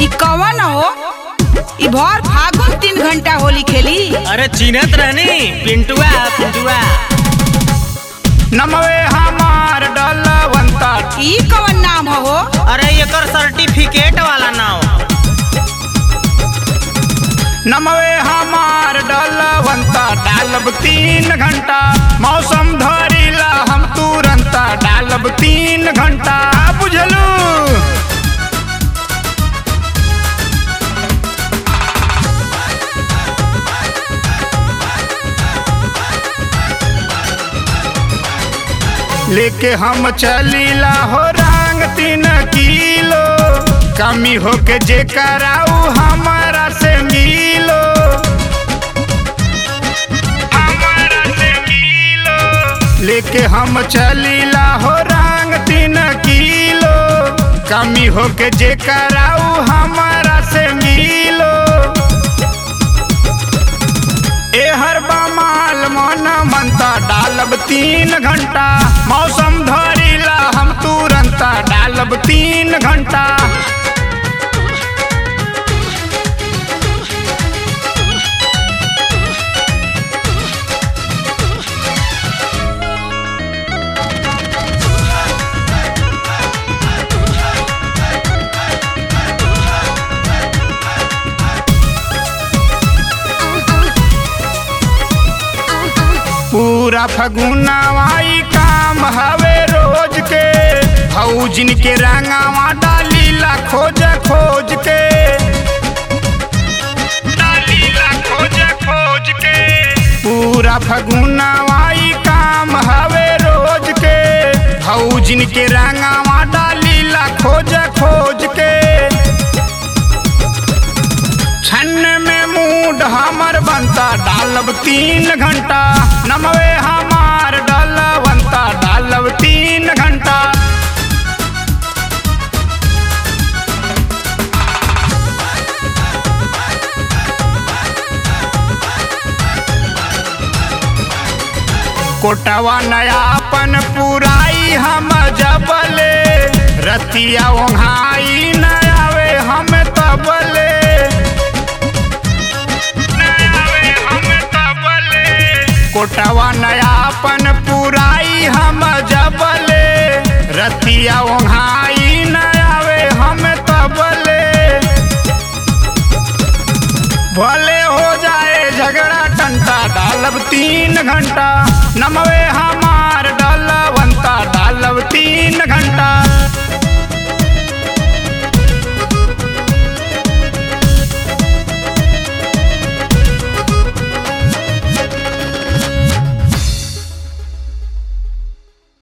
ई कवन हो ई भर फागुन तीन घंटा होली खेली अरे चिन्हत रहनी पिंटुआ पिंटुआ नमवे हमार डलवंता ई कवन नाम हो अरे एकर सर्टिफिकेट वाला नाव नमवे हमार डलवंता डालब तीन घंटा मौसम धरिला हम तुरंता डालब तीन घंटा बुझलू लेके हम चलीला हो रंग तीन किलो कमी होके जे कराऊ हमारा से मिलो हमारा से मिलो लेके हम चलीला हो रंग तीन किलो कमी होके जे कराऊ हमारा से मिलो एहर बमाल मन मनता डालब तीन घंटा मौसम धरिला हम तुरंता डालब तीन घंटा पूरा फगुनावाई काम हवे रोज के भौजिन के रंगावा डालीला खोज खोज के डालीला खोज खोज के पूरा फगुनावाई काम हवे रोज के भौजिन के रंगावा डालीला खोज खोज के छन्न में मूड हमर बनता डालब तीन घंटा नमवे हमार डालवंता डालब तीन घंटा कोटवा नयापन पुराई हम जबले रतिया ओंघाई नयावे हम तबले नयावे हम तबले कोटवा नयापन पुराई हम जबले रतिया ओंघाई नयावे हम तबले भले हो जाए झगड़ा टंटा डालब तीन घंटा नमवे हमार डालवंता डालब तीन घंटा